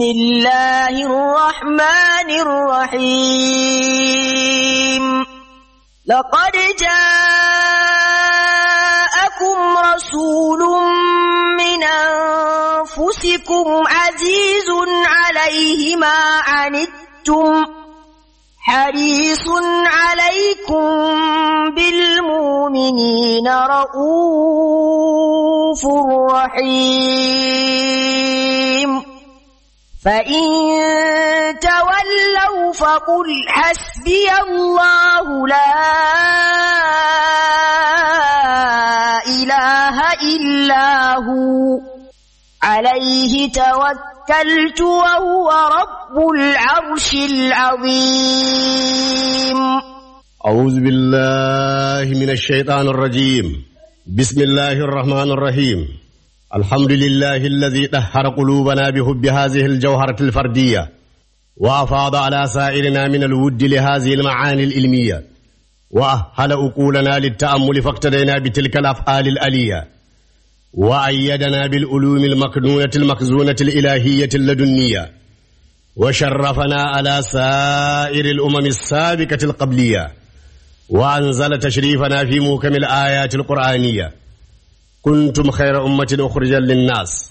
الله الرحمن الرحيم لقد جاءكم رسول من أنفسكم عزيز عليه ما عنتم حريص عليكم بالمؤمنين رؤوف رحيم فإن تولوا فقل حسبي الله لا إله إلا هو عليه توكلت وهو رب العرش العظيم أعوذ بالله من الشيطان الرجيم بسم الله الرحمن الرحيم الحمد لله الذي طهر قلوبنا بحب هذه الجوهرة الفردية وأفاض على سائرنا من الود لهذه المعاني العلمية وأهل أقولنا للتأمل فاقتدينا بتلك الأفعال الألية وأيدنا بالعلوم المكنونة المخزونة الإلهية اللدنية وشرفنا على سائر الأمم السابقة القبلية وأنزل تشريفنا في موكم الآيات القرآنية كنتم خير أمة أخرجا للناس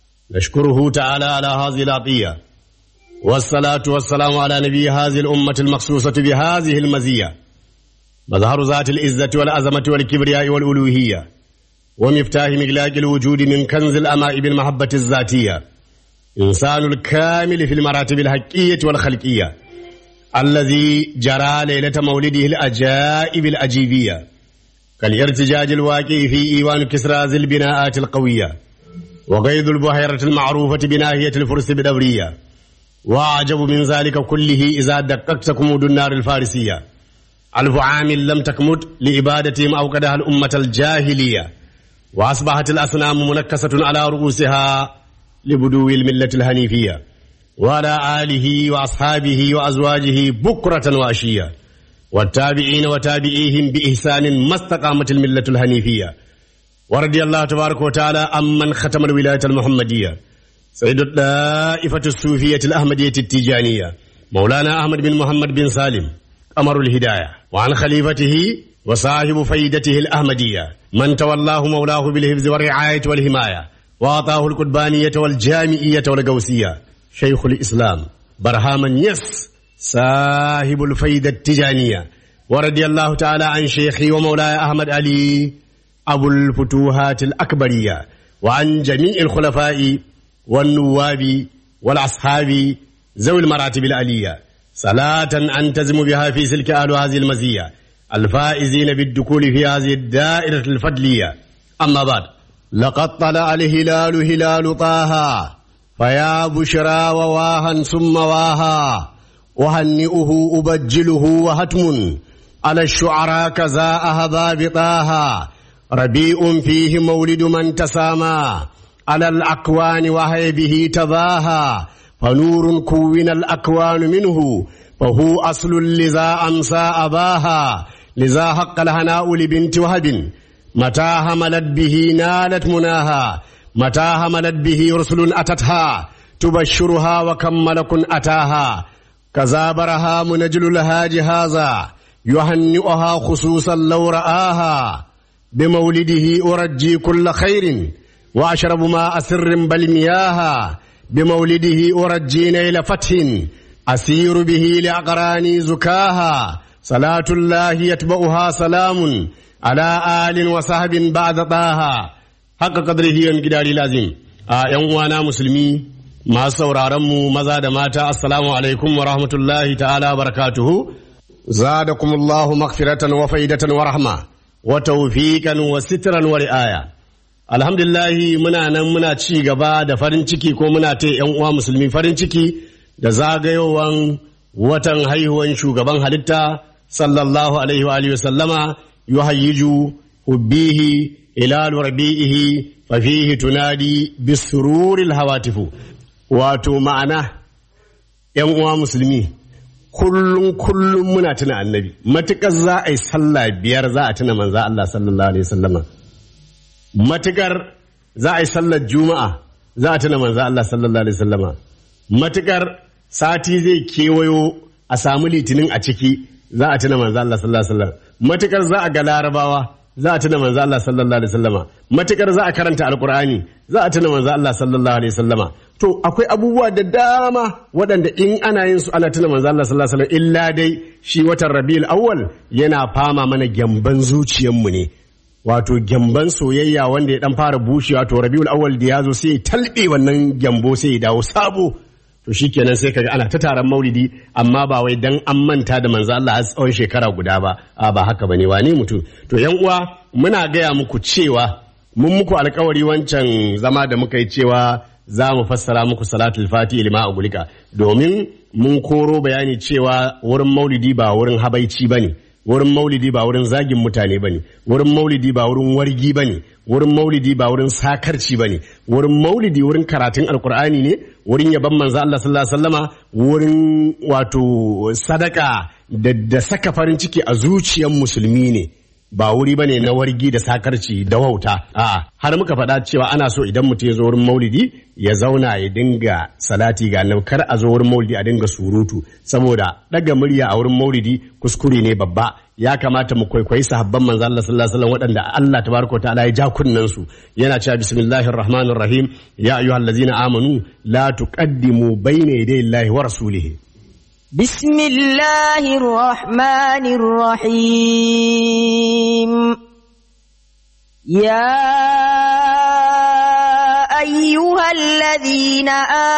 نشكره تعالى على هذه العطية والصلاة والسلام على نبي هذه الأمة المخصوصة بهذه المزية مظهر ذات العزة والعظمة والكبرياء والألوهية ومفتاح مغلاق الوجود من كنز الأماء بالمحبة الذاتية إنسان الكامل في المراتب الحقية والخلقية الذي جرى ليلة مولده الأجائب الأجيبية كالارتجاج الواقع في إيوان كسرى ذي البناءات القوية وقيد البحيرة المعروفة بناهية الفرس بدورية وأعجب من ذلك كله إذا دققت كمود النار الفارسية ألف عام لم تكمد لإبادتهم أوقدها الأمة الجاهلية وأصبحت الأصنام منكسة على رؤوسها لبدو الملة الهنيفية وعلى آله وأصحابه وأزواجه بكرة وأشية والتابعين وتابعيهم بإحسان ما استقامت الملة الهنيفية ورضي الله تبارك وتعالى عمن ختم الولاية المحمدية سيد الطائفة الصوفية الأحمدية التيجانية مولانا أحمد بن محمد بن سالم قمر الهداية وعن خليفته وصاحب فيدته الأحمدية من تولاه مولاه بالحفظ والرعاية والحماية وأعطاه القربانية والجامعية والقوسية شيخ الإسلام برهاما يس صاحب الفيدة التجانية ورضي الله تعالى عن شيخي ومولاي أحمد علي أبو الفتوحات الأكبرية وعن جميع الخلفاء والنواب والأصحاب ذوي المراتب العلية صلاة أنتزم بها في سلك أهل هذه المزية الفائزين بالدخول في هذه الدائرة الفضلية أما بعد لقد طلع الهلال هلال طه فيا بشرى وواها ثم واها أهنئه أبجله وهتم على الشعراء كذا أهبا بطاها ربيع فيه مولد من تسامى على الأكوان وهي به تباها فنور كون الأكوان منه فهو أصل لذا أمسى أباها لذا حق الهناء لبنت وهب متى هملت به نالت مناها متى هملت به رسل أتتها تبشرها وكم ملك أتاها كذا برها منجل لها جهازا يهنئها خصوصا لو رآها بمولده أرجي كل خير وأشرب ماء سر بل مياها بمولده أرجي نيل فتح أسير به لأقراني زكاها صلاة الله يتبعها سلام على آل وصحب بعد طاها حق قدره ينقداري لازم ‘yan uwana musulmi masu sauraronmu maza da mata assalamu alaikum wa rahmatullahi ta'ala barakatuhu zadakumullahu maghfiratan wa faidatan wa rahma wa tawfiqan wa sitran wa ri'aya alhamdulillahi muna nan muna ci gaba da farin ciki ko muna ta ‘yan uwa musulmi farin ciki da zagayowan watan haihuwan shugaban halitta sallallahu alaihi wa alihi sallama yuhayyiju hubbihi ilalu rabi'ihi fa fihi tunadi bisururil hawatifu wato ma'ana yan uwa musulmi kullum kullum muna tuna annabi matukar za a yi sallah biyar za a tuna manza Allah sallallahu alaihi sallama matukar za a yi sallar juma'a za a tuna manza Allah sallallahu alaihi sallama matukar sati zai kewayo a samu litinin a ciki za a tuna manzo Allah sallallahu alaihi wasallam matukar za a ga larabawa za a tuna manzo Allah sallallahu alaihi wasallama matukar za a karanta alqur'ani za a tuna manzo Allah sallallahu alaihi wasallama to akwai abubuwa da dama waɗanda in ana yin su ana tuna manzo Allah sallallahu alaihi wasallam illa dai shi watan Rabiul Awwal yana fama mana gyamban zuciyarmu ne wato gyamban soyayya wanda ya dan fara bushewa to Rabiul Awwal da ya zo sai ya talbe wannan gyambo sai ya dawo sabo to shikenan sai kaga ana ta taron maulidi amma ba wai dan an manta da manzo Allah a tsawon shekara guda ba a ba haka bane wane mutum to yan uwa muna gaya muku cewa mun muku alkawari wancan zama da muka yi cewa za mu fassara muku salatul fati lima a gulika domin mun koro bayani cewa wurin maulidi ba wurin habaici bane wurin maulidi ba wurin zagin mutane bane wurin maulidi ba wurin wargi bane wurin maulidi ba wurin sakarci bane wurin maulidi wurin karatun alkur'ani ne wurin yaban manzo Allah sallallahu alaihi wasallama wurin wato sadaka da, da saka farin ciki a zuciyar musulmi ne ba wuri bane na wargi da sakarci da wauta a'a har muka faɗa cewa ana so idan mutum ya zo wurin maulidi ya zauna ya dinga salati ga annabi kar a zo wurin maulidi a dinga surutu saboda daga murya a wurin maulidi kuskure ne babba ya kamata mu kwaikwayi sahabban manzo Allah sallallahu alaihi wasallam waɗanda Allah tabaraka wa ta'ala ya ja kunnan su yana cewa bismillahir rahmanir rahim ya ayyuhallazina amanu la tuqaddimu bayna yaday Allahi wa rasulihi بسم الله الرحمن الرحيم يا أيها الذين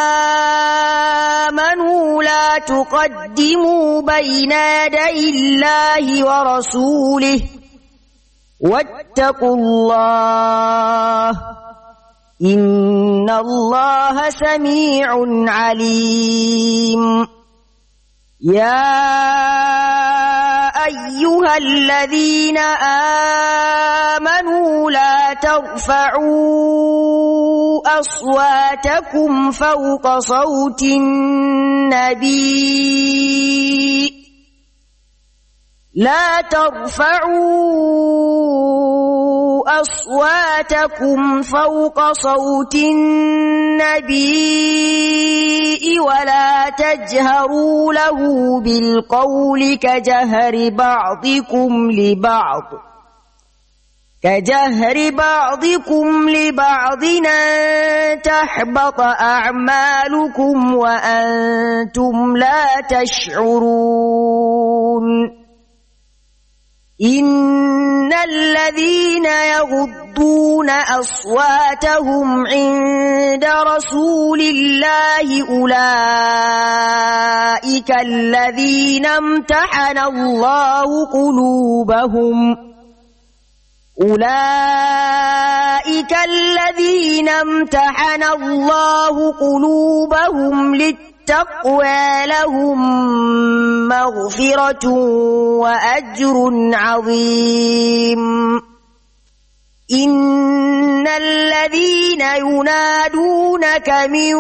آمنوا لا تقدموا بين يدي الله ورسوله واتقوا الله إن الله سميع عليم يا أيها الذين آمنوا لا ترفعوا أصواتكم فوق صوت النبي لا ترفعوا أصواتكم فوق صوت النبي ولا تجهروا له بالقول كجهر بعضكم لبعض كجهر بعضكم لبعض أن تحبط أعمالكم وأنتم لا تشعرون إن الذين يغضون أصواتهم عند رسول الله أولئك الذين امتحن الله قلوبهم أولئك الذين امتحن الله قلوبهم للتقوى لهم مغفرة وأجر عظيم إن الذين ينادونك من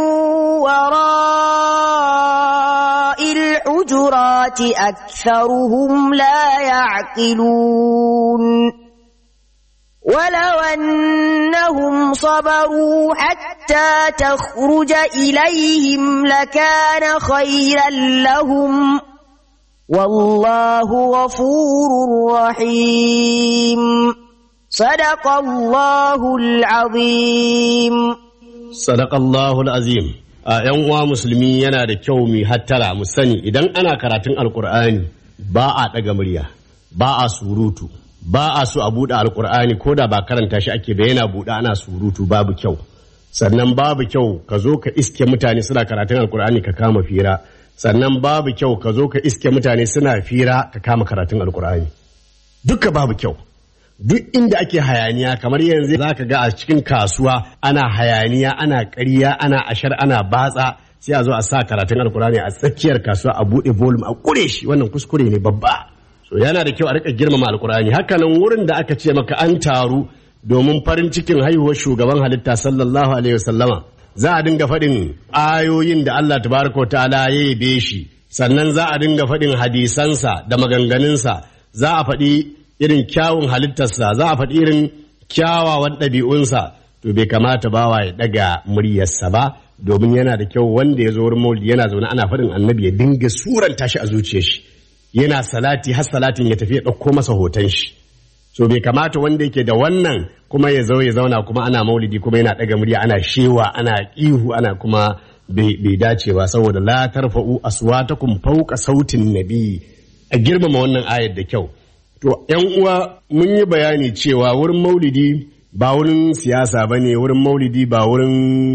وراء الحجرات أكثرهم لا يعقلون ولو أنهم صبروا حتى تخرج إليهم لكان خيرا لهم والله غفور رحيم صدق الله العظيم Sadaqallahu azim a ‘yan uwa musulmi yana da kyau mu hattara mu sani idan ana karatun alkur'ani ba a ɗaga murya ba a surutu ba a so a buɗe alkur'ani ko da ba karanta shi ake ba yana buɗe ana surutu babu kyau sannan babu kyau ka zo ka iske mutane suna karatun alkur'ani ka kama fira sannan babu kyau ka zo ka iske mutane suna fira ka kama karatun alkur'ani duka babu kyau duk inda ake hayaniya kamar yanzu za ka ga a cikin kasuwa ana hayaniya ana ƙarya ana ashar ana batsa sai a zo a sa karatun alkurani a tsakiyar kasuwa a buɗe volume a ƙure shi wannan kuskure ne babba so yana da kyau a rika girmama alkurani hakanan wurin da aka ce maka an taru domin farin cikin haihuwar shugaban halitta sallallahu alaihi wasallama za a dinga faɗin ayoyin da Allah tabaraka ta'ala ya yabe shi sannan za a dinga faɗin hadisansa da maganganunsa za a faɗi irin kyawun halittarsa za a faɗi irin kyawawan ɗabi'unsa to bai kamata bawa ya ɗaga muryarsa ba domin yana da kyau wanda ya zo wurin maulidi yana zaune ana faɗin annabi ya dinga suranta shi a zuciyar shi yana salati har salatin ya tafi ya ɗauko masa hoton shi so bai kamata wanda yake da wannan kuma ya zo ya zauna kuma ana maulidi kuma yana ɗaga murya ana shewa ana ihu ana kuma bai dace ba saboda la tarfa'u aswatakum fawqa sautin nabi a girmama wannan ayar da kyau to yan uwa mun yi bayani cewa wurin maulidi ba wurin siyasa bane wurin maulidi ba wurin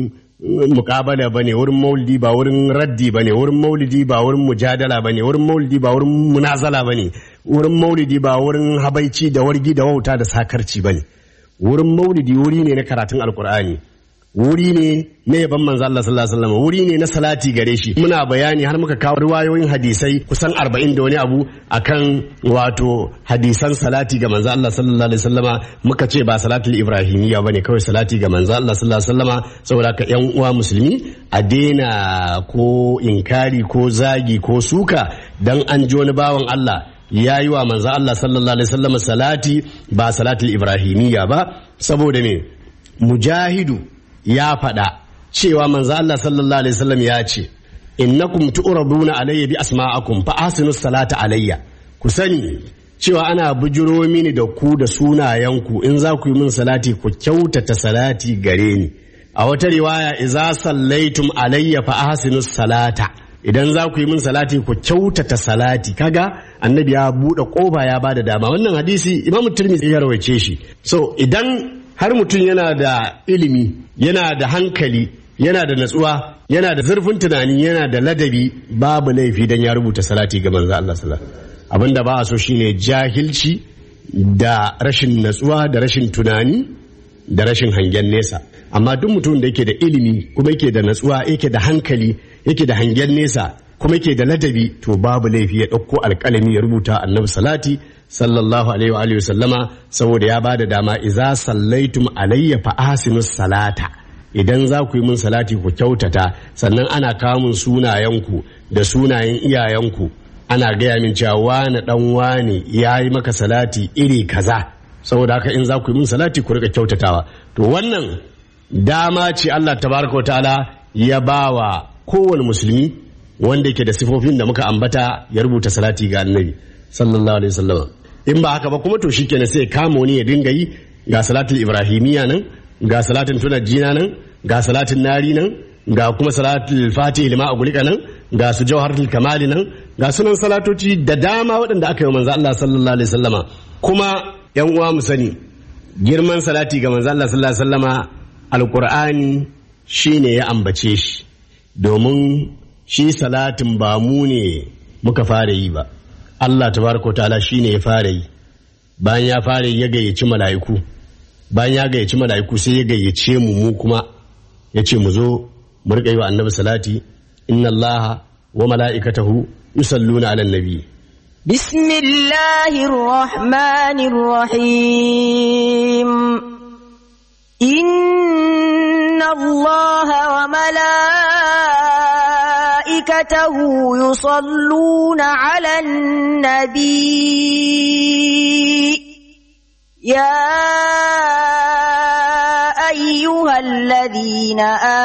mukabala bane wurin maulidi ba wurin raddi bane wurin maulidi ba wurin mujadala bane wurin maulidi ba wurin munazala bane wurin maulidi ba wurin habaici da wargi da wauta da sakarci bane wurin maulidi wuri ne na karatun alkur'ani wuri ne na yaban manzo Allah sallallahu alaihi wasallam wuri ne na salati gare shi muna bayani har muka kawo riwayoyin hadisai kusan 40 da wani abu akan wato hadisan salati ga manzo Allah sallallahu alaihi wasallama muka ce ba salatul ibrahimiyya bane kawai salati ga manzo Allah sallallahu alaihi wasallama saboda ka yan uwa musulmi a daina ko inkari ko zagi ko suka dan an ji wani bawan Allah ya yi wa manzo Allah sallallahu alaihi wasallama salati ba salatul ibrahimiyya ba saboda me mujahidu ya faɗa cewa manzo Allah sallallahu alaihi wasallam ya ce innakum tu'raduna alayya bi asma'akum fa ahsinu salata alayya ku sani cewa ana bujiro mini da ku da sunayenku in za ku yi min salati ku kyautata salati gare ni a wata riwaya idza sallaitum alayya fa ahsinu salata idan za ku yi min salati ku kyautata salati kaga annabi ya buɗe ƙofa ya bada dama wannan hadisi imamu tirmidhi ya rawaice shi so idan har mutum yana da ilimi yana da hankali yana da natsuwa yana da zurfin tunani yana da ladabi babu laifi dan ya rubuta salati ga manzo Allah sallallahu abinda ba a so shine jahilci da rashin natsuwa da rashin tunani da rashin hangen nesa amma duk mutum da yake da ilimi kuma yake da natsuwa yake da hankali yake da hangen nesa kuma yake da ladabi to babu laifi ya ɗauko alƙalami ya rubuta annabi salati sallallahu alaihi wa alihi sallama saboda ya bada dama idza sallaitum alayya fa ahsinu salata idan za ku yi min salati ku kyautata sannan ana kamun sunayenku da sunayen iyayenku ana gaya min cewa wani dan wani ya yi maka salati iri kaza saboda haka in za ku yi min salati ku rika kyautatawa to wannan dama ce Allah tabaraka ta'ala ya bawa kowane musulmi wanda yake da sifofin da muka ambata ya rubuta salati ga annabi sallallahu alaihi wasallam in ba haka ba kuma to shikenan sai kama wani ya dinga yi ga salatul ibrahimiya nan ga salatin tunajjina nan ga salatin nari nan ga kuma salatul fatih lima a gulika nan ga su jawharatul kamali nan ga sunan salatoci da dama waɗanda aka yi manzo Allah sallallahu alaihi wasallama kuma yan uwa mu sani girman salati ga manzo Allah sallallahu alaihi wasallama alqur'ani shine ya ambace shi domin shi salatin ba mu ne muka fara yi ba Allah tabaraka ta'ala shine ya fara yi bayan ya fara yi ya gayyaci mala'iku bayan ya gayyaci mala'iku sai ya gayyace mu mu kuma ya ce mu zo mu riƙa yi wa annabi salati inna allaha wa mala'ikatahu yusalluna ala nabi بسم الله الرحمن الرحيم إن الله وملائكته يصلون على النبي يا أيها الذين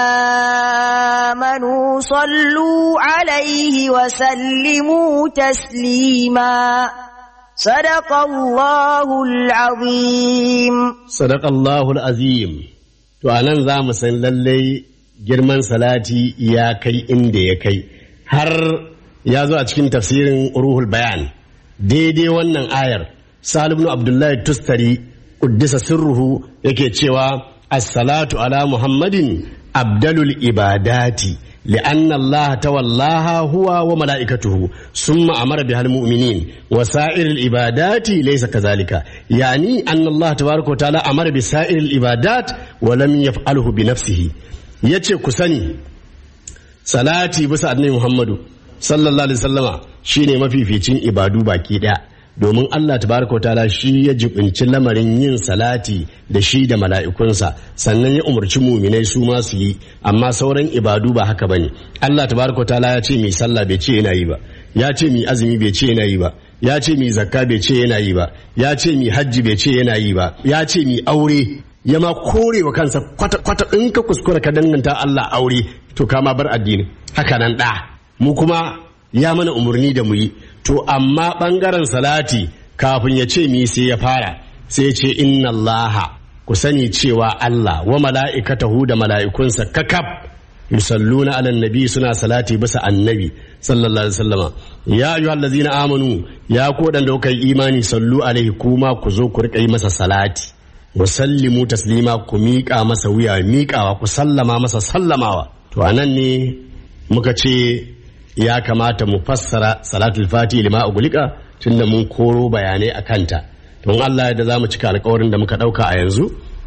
آمنوا صلوا عليه وسلموا تسليما صدق الله العظيم sadaqallahu azim to anan za mu san lallai girman salati ya kai inda ya kai har ya zo a cikin tafsirin ruhul bayan daidai wannan ayar salim abdullahi tustari kuddisa sirruhu yake cewa as-salatu ala muhammadin abdalul ibadati لأن الله تولاها هو وملائكته ثم أمر بها المؤمنين وسائر العبادات ليس كذلك يعني أن الله تبارك وتعالى أمر بسائر العبادات ولم يفعله بنفسه yace ku sani salati bisa annabi Muhammadu sallallahu alaihi wasallama shine mafificin ibadu baki daya domin Allah tabaraka wa ta'ala shi ya jibinci lamarin yin salati da shi da mala'ikunsa sannan ya umarci muminai su ma su yi amma sauran ibadu ba haka bane Allah tabaraka wa ta'ala ya ce mi sallah bai ce yana yi ba ya ce mi azumi bai ce yana yi ba ya ce mi zakka bai ce yana yi ba ya ce mi hajji bai ce yana yi ba ya ce mi aure ya ma kore wa kansa kwata kwata in ka kuskura ka danganta Allah aure to ka ma bar addini haka nan da mu kuma ya mana umarni da mu yi to amma bangaren salati kafin ya ce mi sai ya fara sai ya ce inna Allah ku sani cewa Allah wa mala'ikatahu da mala'ikunsa kakab yusalluna ala nabi suna salati bisa annabi sallallahu alaihi wasallama ya ayyuhal ladzina amanu ya ku da kuka yi imani sallu alaihi kuma ku zo ku rika yi masa salati wa sallimu taslima ku miƙa masa wuya miƙawa ku sallama masa sallamawa to anan ne muka ce ya kamata mu fassara salatul fati lima ugulika tunda mun koro bayanai a kanta don Allah da za mu cika alkawarin da muka ɗauka a yanzu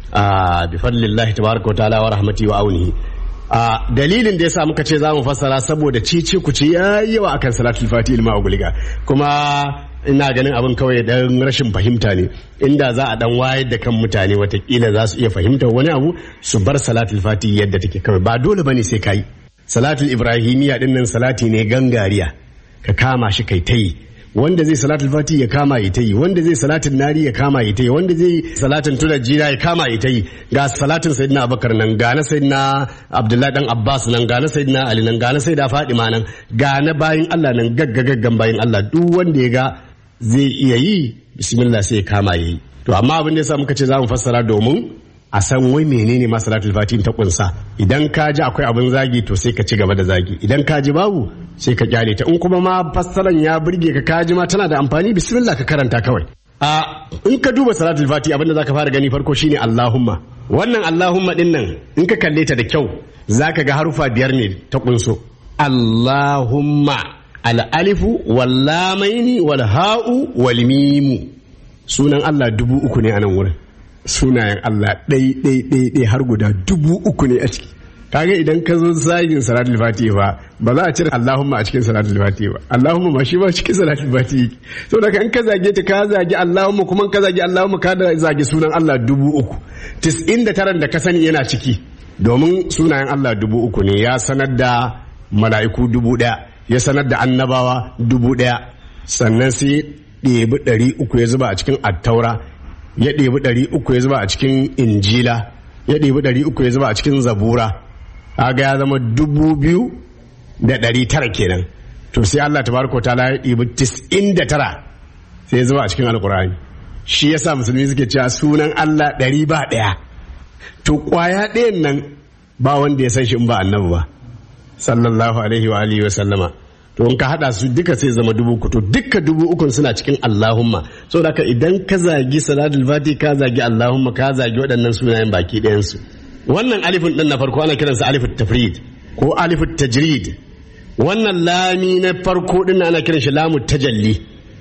a bi fadlillahi tabaraka wa ta'ala wa rahmati wa aunihi a dalilin da yasa muka ce za mu fassara saboda cici ku ce yayi yawa akan salatul fati lima ugulika kuma ina ganin abin kawai dan rashin fahimta ne inda za a dan wayar da kan mutane watakila za su iya fahimtar wani abu su bar salatul fati yadda take kawai ba dole bane sai kai salatul ibrahimiyya din nan salati ne gangariya ka kama shi kai ta yi wanda zai salatul fati ya kama ya ta yi wanda zai salatin nari ya kama ya ta yi wanda zai salatin tunar jira ya kama ya ta yi ga salatin sayyidina abubakar nan ga na sayyidina abdullahi dan abbas nan ga na sayyidina ali nan ga na sayyida fadima nan ga na bayin allah nan gagga gaggan bayin allah duk wanda ya ga zai iya yi bismillah sai ya kama ya yi to amma abin da yasa muka ce za mu fassara domin a san wai menene ma salatul fatin ta kunsa idan ka ji akwai abin zagi to sai ka ci gaba da zagi idan ka ji babu sai ka kyale ta in kuma ma fassaran ya burge ka ka ji ma tana da amfani bismillah ka karanta kawai a in ka duba salatul fati abin da zaka fara gani farko shine allahumma wannan allahumma din nan in ka kalle ta da kyau zaka ga harufa biyar ne ta kunso allahumma al-alifu wal lamaini wal ha'u wal mimu sunan allah dubu uku ne a nan wurin sunayen Allah ɗai ɗai ɗai ɗai har guda dubu uku ne a ciki kaga idan ka zo zagin salatul fatiha ba ba za a cire Allahumma a cikin salatul fatiha ba Allahumma ma shi ba cikin salatul fatiha to daga in ka zage ta ka zagi Allahumma kuma ka zagi Allahumma ka da zagi sunan Allah dubu uku tis'in da taran da ka sani yana ciki domin sunayen Allah dubu uku ne ya sanar da mala'iku dubu ɗaya ya sanar da annabawa dubu ɗaya sannan sai ɗebi ɗari uku ya zuba a cikin attaura ya ɗebi ɗari uku ya zuba a cikin injila ya ɗebi ɗari uku ya zuba a cikin zabura kaga ya zama dubu biyu da ɗari tara kenan to sai Allah tabaraka ta'ala ya ɗebi tis'in da tara sai ya zuba a cikin alkur'ani shi yasa musulmi suke cewa sunan Allah ɗari ba ɗaya to ƙwaya ɗayan nan ba wanda ya san shi in ba annabi ba sallallahu alaihi wa alihi wa sallama to in ka hada su duka sai zama dubu uku to duka dubu ukun suna cikin Allahumma so da idan ka zagi salatul fati ka zagi Allahumma ka zagi waɗannan sunayen baki ɗayan su wannan alifin din na farko ana kiransa alifut tafrid ko alifut tajrid wannan lami na farko din ana kiran shi lamu tajalli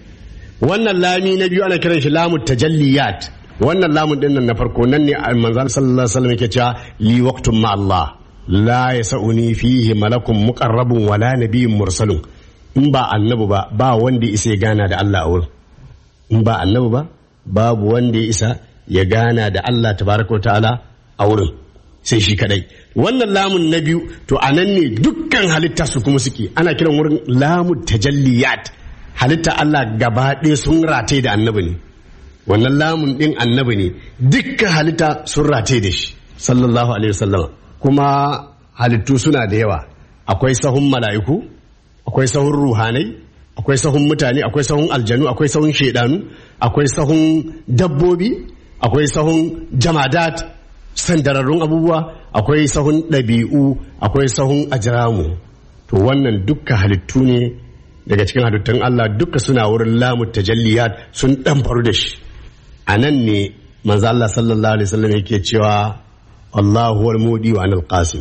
wannan lami na biyu ana kiran shi lamu tajalliyat wannan lamun din nan na farko nan ne manzon sallallahu alaihi wasallam yake cewa li waqtun ma Allah la ya sa'uni fihi malakun muqarrabun wala nabiyyun mursalun in ba annabi ba ba wanda ya isa ya gana da Allah a wurin in ba annabi ba babu wanda ya isa ya gana da Allah tabaraka ta'ala a wurin sai shi kadai wannan lamun na biyu to anan ne dukkan halitta su kuma suke ana kiran wurin lamun tajalliyat halitta Allah gaba ɗaya sun rataye da annabi ne wannan lamun ɗin annabi ne dukkan halitta sun rataye da shi sallallahu alaihi wasallam kuma halittu suna da yawa akwai sahun mala'iku akwai sahun ruhanai akwai sahun mutane akwai sahun aljanu akwai sahun shaidanu akwai sahun dabbobi akwai sahun jamadat sandararrun abubuwa akwai sahun ɗabi'u akwai sahun ajiramu to wannan dukka halittu ne daga cikin halittun Allah duka suna wurin lamu tajalliyat sun ɗan faru da shi a nan ne manzo Allah sallallahu alaihi wasallam yake cewa Allah huwal mudi wa anal qasim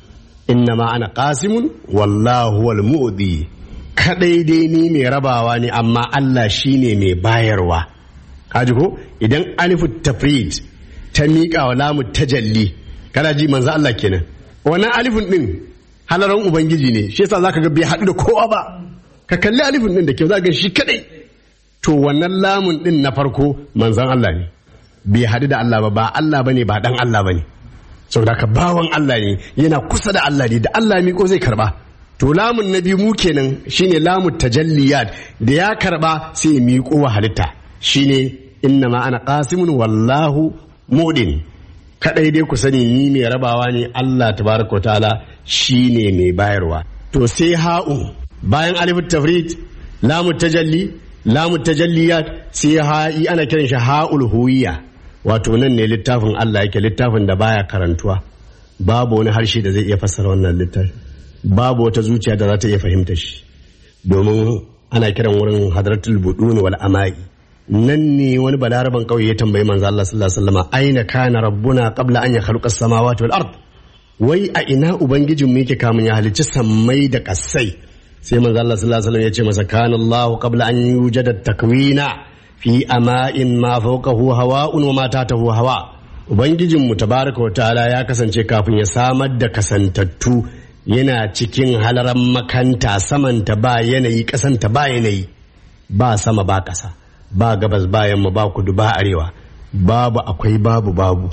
innama ana qasimun wallahu huwal mudi kadai dai ni mai rabawa ne amma Allah shine mai bayarwa kaji ko idan alifu tafrid ta miƙa wa lamu tajalli kana ji manzo Allah kenan wannan alifin din halaran ubangiji ne shi yasa zaka ga bai haɗu da kowa ba ka kalli alifin din da kyau zaka ga shi kadai to wannan lamun din na farko manzon Allah ne bai haɗu da Allah ba ba Allah bane ba dan Allah bane saboda ka bawan Allah ne yana kusa da Allah ne da Allah miko zai karba to lamun na biyu mu kenan shine lamu tajalliyat da ya karba sai ya miƙo wa halitta shine inna ma ana qasimun wallahu mudin kadai dai ku sani ni mai rabawa ne Allah tabaraka ta'ala shine mai bayarwa to sai ha'un bayan alif tafrid lamu tajalli lamu tajalliyat sai ha'i ana kiran shi ha'ul huwiya wato nan ne littafin Allah yake littafin da baya karantuwa babu wani harshe da zai iya fassara wannan littafi babu wata zuciya da za ta iya fahimta shi domin ana kiran wurin hadratul budun wal amai nan ne wani balaraban kauye ya tambayi manzo Allah sallallahu alaihi wasallam aina kana rabbuna qabla an yakhluqa as-samawati wal ard wai a ina ubangijin mu yake kamun ya halicci sammai da kasai sai manzo Allah sallallahu alaihi wasallam ya ce masa kana Allah qabla an yujada takwina fi ama'in ma fawqahu hawa'un wa ma tahtahu hawa ubangijin mu tabaraka wa ta'ala ya kasance kafin ya samar da kasantattu yana cikin halaran makanta samanta ba yanayi kasanta ba yanayi ba sama ba ƙasa ba gabas ba yamma ba kudu ba arewa babu akwai babu babu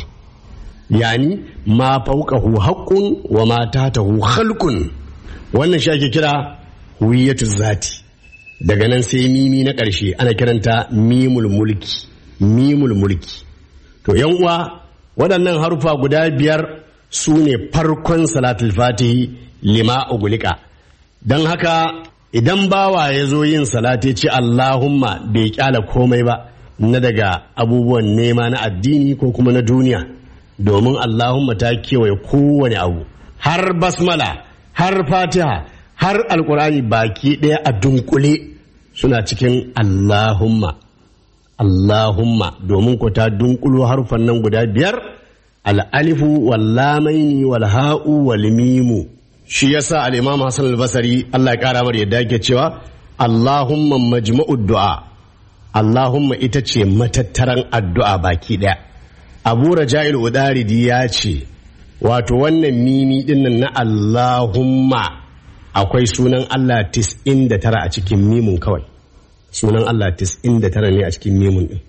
yani ma fauqahu haqqun wa ma tahtahu khalqun wannan shi ake kira huwiyatu zati daga nan sai mimi na ƙarshe ana kiranta mimul mulki mimul mulki to yan uwa waɗannan harufa guda biyar su ne farkon salatul fatihi lima ugulika don haka idan bawa ya zo yin salati ce Allahumma bai kyala komai ba na daga abubuwan nema na addini ko kuma na duniya domin Allahumma ta kewaye kowane abu har basmala har fatiha har alkurani baki ɗaya a dunkule suna cikin Allahumma Allahumma domin ko ta dunkulo harfan nan guda biyar al'alifu wallamaini walha'u walmimu shi yasa al-imam Hassan al-Basri Allah ya kara mar yadda yake cewa Allahumma majma'ud du'a Allahumma ita ce matattaran addu'a baki daya Abu Raja'il Udaridi ya ce wato wannan mimi dinnan na Allahumma akwai sunan Allah 99 a cikin mimun kawai sunan Allah 99 ne a cikin mimun din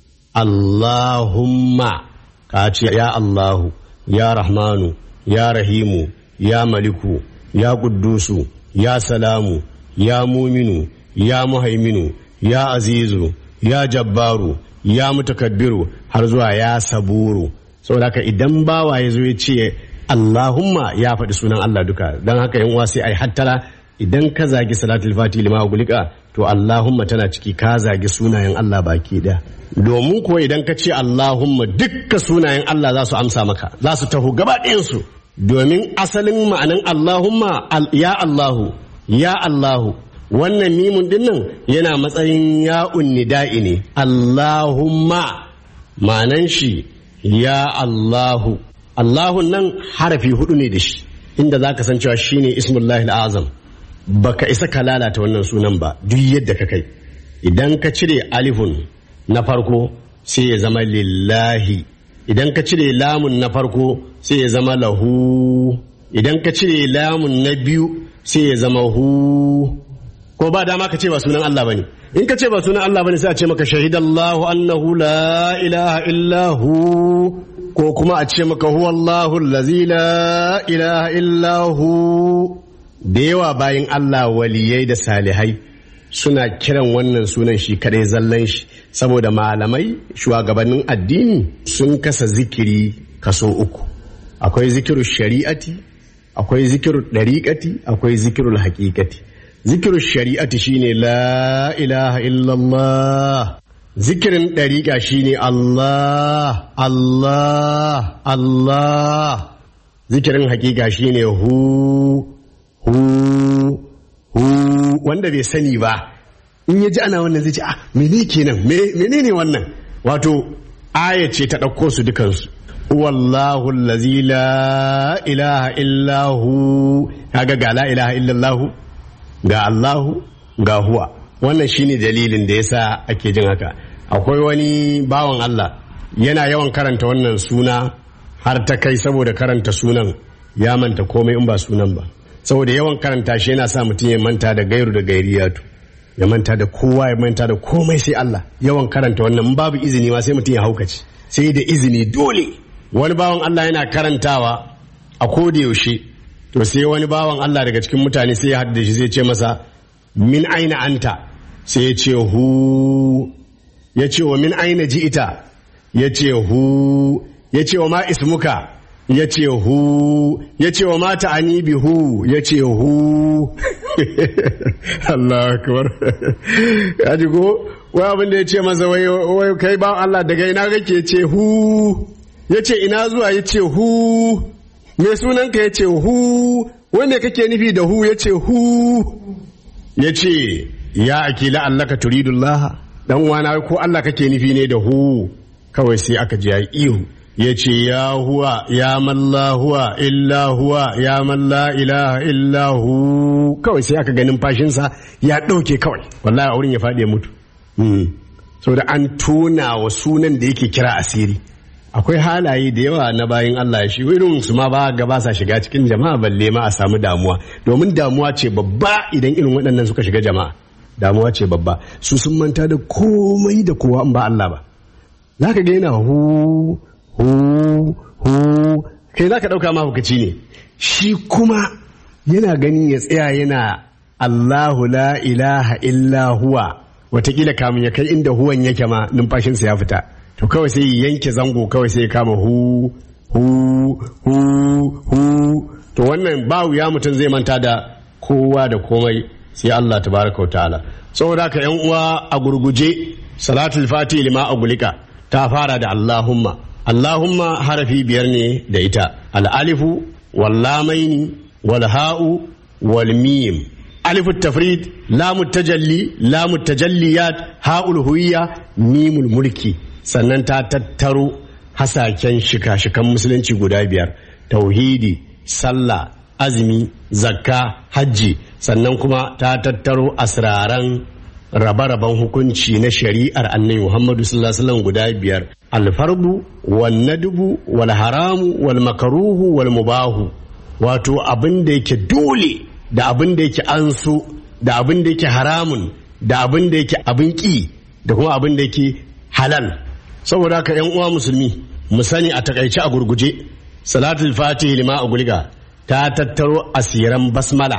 Allahumma ka ce ya Allahu ya Rahmanu ya Rahimu ya Maliku ya Kuddusu ya Salamu ya Muminu ya Muhaiminu ya Azizu ya Jabbaru ya Mutakabbiru har zuwa ya Saburu saboda haka idan bawa ya zo ya ce Allahumma ya faɗi sunan Allah duka don haka yan uwa sai ai hattara idan ka zagi salatul fati lima gulika to Allahumma tana ciki ka zagi sunayen Allah baki ɗaya domin kuwa idan ka ce Allahumma dukka sunayen Allah za su amsa maka za su taho gaba ɗayansu domin asalin ma'anan Allahumma ya Allahu ya Allahu wannan mimun dinnan yana matsayin ya'un nida'i ne Allahumma ma'anan shi ya Allahu Allahun nan harafi hudu ne da shi inda za ka san cewa shine ismullahi azam baka isa ka lalata wannan sunan ba duk yadda ka kai idan ka cire alifun na farko sai ya zama lillahi idan ka cire lamun na farko sai ya zama lahu idan ka cire lamun na biyu sai ya zama hu ko ba dama ka ce ba sunan Allah bane in ka ce ba sunan Allah bane sai a ce maka shahidallahu annahu la ilaha illa hu ko kuma a ce maka huwa Allahu allazi la ilaha illa hu da yawa bayan Allah waliyai da salihai suna kiran wannan sunan shi kadai zallan shi saboda malamai shugabannin addini sun kasa zikiri kaso uku akwai zikiru shari'ati akwai zikiru ɗariƙati akwai zikiru haƙiƙati zikiru shari'ati shine la ilaha illallah zikirin ɗariƙa shine Allah Allah Allah zikirin haƙiƙa shine hu hu hu wanda bai sani ba in ya ji ana wannan zai ce ah mene kenan menene wannan wato aya ce ta ɗauko su dukansu wallahu allazi la ilaha illahu kaga ga la ilaha illallahu ga Allahu ga huwa wannan shine dalilin da yasa ake jin haka akwai wani bawan Allah yana yawan karanta wannan suna har ta kai saboda karanta sunan ya manta komai in ba sunan ba saboda yawan karanta shi yana sa mutum ya manta da gairu da gairiyatu ya manta da kowa ya manta da komai sai Allah yawan karanta wannan babu izini ma sai mutum ya haukace sai da izini dole wani bawan Allah yana karantawa a koda yaushe to sai wani bawan Allah daga cikin mutane sai ya haɗu da shi zai ce masa min aina anta sai ya ce hu ya ce wa min aina ji ita ya ce hu ya ce wa ma ismuka ya ce hu ya ce wa mata ani bi hu ya ce hu Allah akbar ya ji ko wai abin da ya ce masa wai wai kai ba Allah daga ina kake ce hu ya ce ina zuwa ya ce hu me sunanka ya ce hu wai me kake nufi da hu ya ce hu ya ce ya akila Allah ka turidullah dan wana ko Allah kake nufi ne da hu kawai sai aka ji ya ihu ya ce ya huwa ya malla huwa illa huwa ya malla ilaha illa hu kawai sai aka ganin fashinsa ya ɗauke kawai wallahi a wurin ya faɗi ya mutu saboda an tona wa sunan da yake kira asiri akwai halaye da yawa na bayan Allah shi irin su ma ba ga ba sa shiga cikin jama'a balle ma a samu damuwa domin damuwa ce babba idan irin waɗannan suka shiga jama'a damuwa ce babba su sun manta da komai da kowa in ba Allah ba za ka ga yana hu hu hu kai za ka ɗauka mahukaci ne shi kuma yana ganin ya tsaya yana Allahu la ilaha illa huwa watakila kamun ya kai inda huwan yake ma numfashinsa ya fita to kawai sai yanke zango kawai sai ya kama hu hu hu hu to wannan ba wuya mutum zai manta da kowa da komai sai Allah tabaraka wa ta'ala saboda ka yan uwa a gurguje salatul fati lima agulika ta fara da Allahumma Allahumma harafi biyar ne da ita al-alifu wal lamaini wal ha'u wal mim ألف التفريد لام التجلي لام التجليات هاء الهوية ميم الملكي sannan ta tattaro hasaken shika-shikan musulunci guda biyar tauhidi sallah azumi zakka hajji sannan kuma ta tattaro asraran rabe-raben hukunci na shari'ar annabi muhammadu sallallahu alaihi wasallam guda biyar alfarbu wal nadbu wal haramu wal makaruhu wal mubahu wato abin da yake dole da abin da yake an so da abin da yake haramun da abin da yake abin ƙi da kuma abin da yake halal saboda haka yan uwa musulmi mu sani a takaice a gurguje salatul fatihi lima a gulga ta tattaro asiran basmala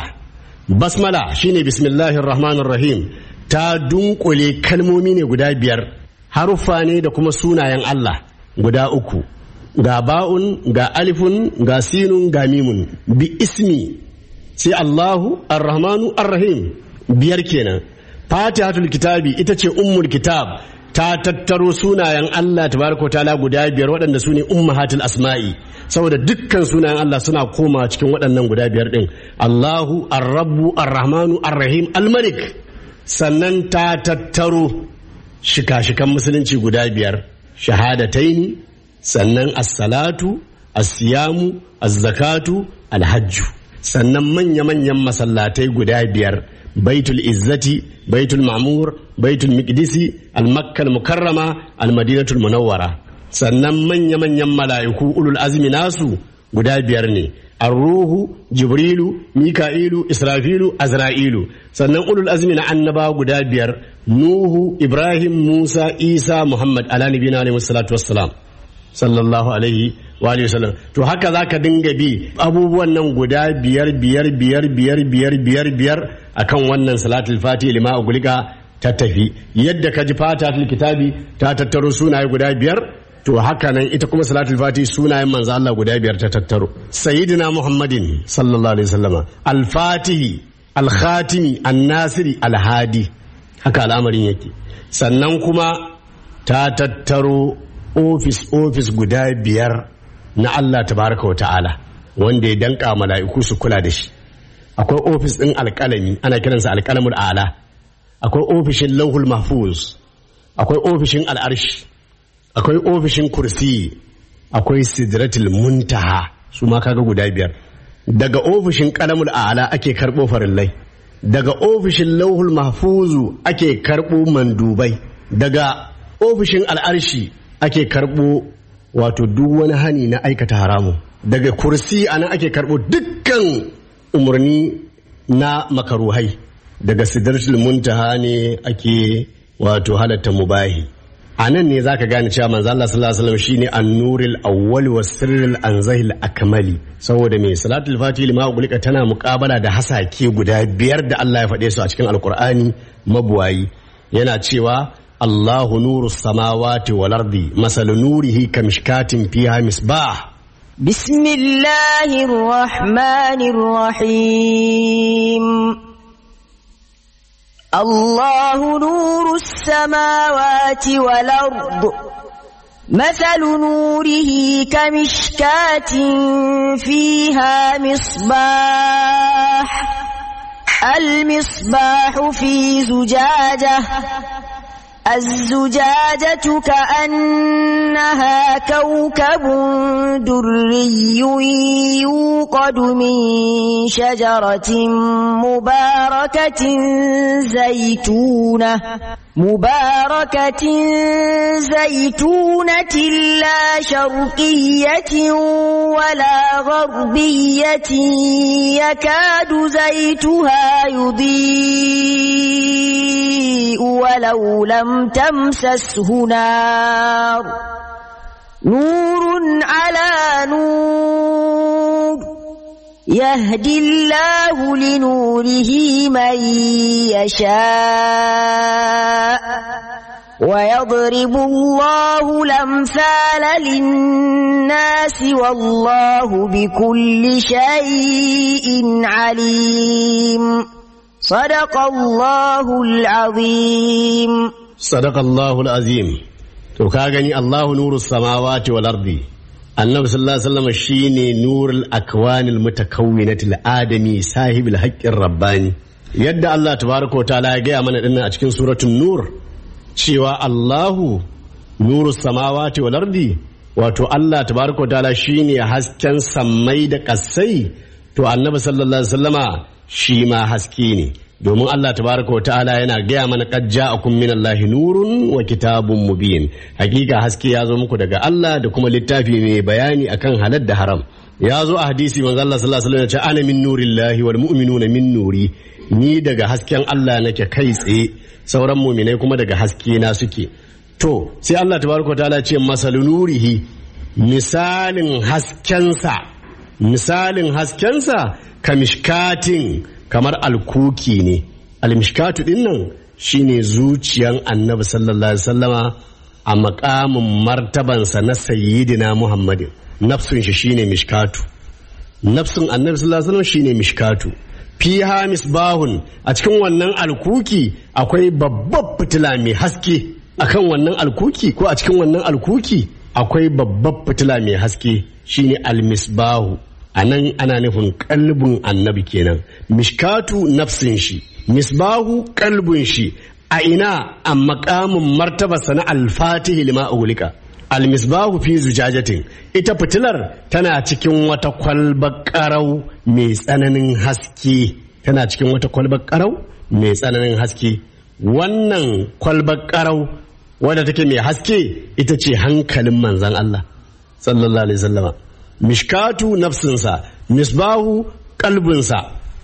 basmala shine bismillahir rahmanir rahim ta dunkule kalmomi ne guda biyar haruffa ne da kuma sunayen Allah guda uku ga ba'un ga alifun ga sinun ga mimun bi ismi sai Allahu Ar-Rahmanu Ar-Rahim biyar kenan Fatihatul Kitabi ita ce ummul kitab ta tattaro sunayen Allah tabaraka ta'ala guda biyar waɗanda su ne ummahatul asma'i saboda dukkan sunayen Allah suna koma cikin waɗannan guda biyar ɗin Allahu Ar-Rabbu Ar-Rahmanu Ar-Rahim Al-Malik sannan ta tattaro shika-shikan musulunci guda biyar shahadataini sannan as-salatu as-siyamu az-zakatu al-hajju sannan manya-manyan masallatai guda biyar baitul izzati baitul ma'mur baitul miqdisi al-makkal mukarrama al-madinatul munawwara sannan manya-manyan mala'iku ulul azmi nasu guda biyar ne arruhu jibrilu mika'ilu israfilu azra'ilu sannan ulul azmi na annaba guda biyar nuhu ibrahim musa isa muhammad ala nabiyina alaihi salatu wassalam sallallahu alaihi wa alihi wasallam to haka zaka dinga bi abubuwan nan guda biyar biyar biyar biyar biyar biyar biyar akan wannan salatul fati lima ugulika ta tafi yadda ka ji fatatul kitabi ta tattaro sunaye guda biyar to haka nan ita kuma salatul fati sunayen manzo Allah guda biyar ta tattaro sayyidina muhammadin sallallahu alaihi wasallama al-fatihi al-khatimi an-nasiri al-hadi haka al'amarin yake sannan kuma ta tattaro ofis ofis guda biyar na Allah tabaraka wa ta'ala wanda ya danka mala'iku su kula da shi akwai ofis ɗin alƙalami ana kiransa alƙalamul ala akwai ofishin lauhul mahfuz akwai ofishin al'arshi akwai ofishin kursi akwai sidratul muntaha su ma kaga guda biyar daga ofishin kalamul ala ake karɓo farillai daga ofishin lauhul mahfuzu ake karɓo mandubai daga ofishin al'arshi ake karɓo wato duk wani hani na aikata haramu daga kursi ana ake karɓo dukkan umarni na makaruhai daga sidratul muntaha ne ake wato halatta mubahi a nan ne zaka gane cewa manzo Allah sallallahu alaihi wasallam shine an-nuril awwal was sirril anzahil akmali saboda me salatul fatih lima ugulika tana muqabala da hasake guda biyar da Allah ya faɗe su a cikin alqur'ani mabuwayi yana cewa Allahu nuru samawati wal ardi masalu nurihi kamishkatin fiha misbah بسم الله الرحمن الرحيم الله نور السماوات والأرض مثل نوره كمشكاة فيها مصباح المصباح في زجاجة الزجاجة كأنها كوكب دري يوقد من شجرة مباركة زيتونة مباركة زيتونة لا شرقية ولا غربية يكاد زيتها يضيء ولو لم تمسسه نار نور على نور يهدي الله لنوره من يشاء ويضرب الله الأمثال للناس والله بكل شيء عليم صدق الله العظيم صدق الله العظيم to ka gani Allahu nuru samawati wal ardi annabi sallallahu alaihi wasallam shine nurul akwanil mutakawwinatil adami sahibul haqqir rabbani yadda Allah tabaraka wa ta'ala ya gaya mana dinnan a cikin suratul nur cewa Allahu nuru samawati wal ardi wato Allah tabaraka wa ta'ala shine hasken sammai da kasai to annabi sallallahu alaihi wasallama shi ma haske ne domin Allah tabaraka wa ta'ala yana gaya mana qad ja'akum minallahi nurun wa kitabun mubin hakika haske ya zo muku daga Allah da kuma littafi mai bayani akan halal da haram ya zo a hadisi manzo Allah sallallahu alaihi wasallam ya ce ana min nurillahi wal mu'minuna min nuri ni daga hasken Allah nake kai tsaye sauran mu'minai kuma daga haske na suke to sai Allah tabaraka wa ta'ala ce masalu nurihi misalin haskensa misalin haskensa kamishkatin kamar alkuki ne almishkatu din nan shine zuciyan annabi sallallahu alaihi wasallama a makamin martabansa na sayyidina muhammadin nafsun shi shine mishkatu nafsun annabi sallallahu alaihi wasallam shine mishkatu fiha misbahun a cikin wannan alkuki akwai babbar fitila mai haske akan wannan alkuki ko a cikin wannan alkuki akwai babbar fitila mai haske shine almisbahu a nan ana nufin kalbin annabi kenan mishkatu nafsin shi misbahu kalbin shi a ina a makamin martabarsa na alfatihi lima ugulika almisbahu fi zujajatin ita fitilar tana cikin wata kwalbar karau mai tsananin haske tana cikin wata kwalbar karau mai tsananin haske wannan kwalbar karau wadda take mai haske ita ce hankalin manzan Allah sallallahu alaihi wasallama mishkatu nafsinsa misbahu kalbinsa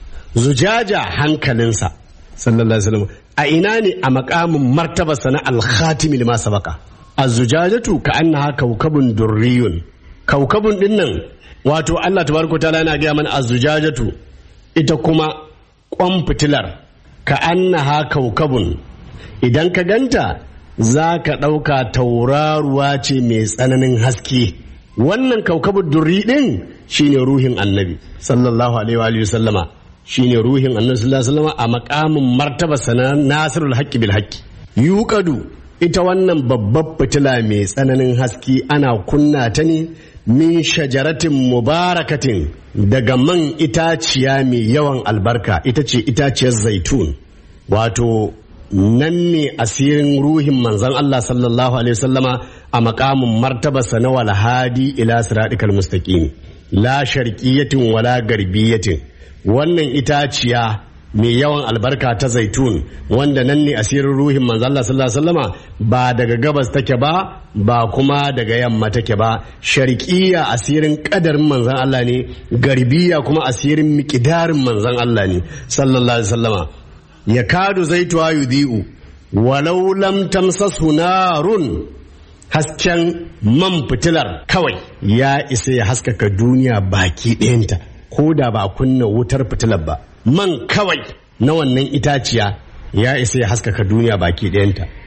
zujaja hankalinsa sallallahu alaihi wasallam a ina ne a makamin martabarsa na alkhatimi lima sabaka az-zujajatu ka annaha kaukabun durriyun kaukabun din nan wato Allah tabaraka taala yana gaya mana az-zujajatu ita kuma kwan fitilar ka annaha kaukabun idan ka ganta za ka ɗauka tauraruwa ce mai tsananin haske wannan kaukabun durri din shine ruhin annabi sallallahu alaihi wa sallama shine ruhin annabi sallallahu alaihi wasallam a makamin martaba sana nasirul haqqi bil haqqi yuqadu ita wannan babbar fitila mai tsananin haske ana kunna ta ne min shajaratin mubarakatin daga man itaciya mai yawan albarka ita ce itaciyar zaitun wato nan ne asirin ruhin manzon Allah sallallahu alaihi wasallama a makamin martabarsa na walhadi ila siratikal mustaqim la sharqiyatin wala garbiyatin wannan itaciya mai yawan albarka ta zaitun wanda nan ne asirin ruhin manzo Allah sallallahu alaihi wasallama ba daga gabas take ba ba kuma daga yamma take ba sharqiyya asirin kadarin manzon Allah ne garbiya kuma asirin miqdarin manzon Allah ne sallallahu alaihi wasallama yakadu zaituha yudhi'u walau lam tamsasu narun hasken man fitilar kawai ya isa ya haskaka duniya baki ɗayanta ko da ba kunna wutar fitilar ba man kawai na wannan itaciya ya isa ya haskaka duniya baki ɗayanta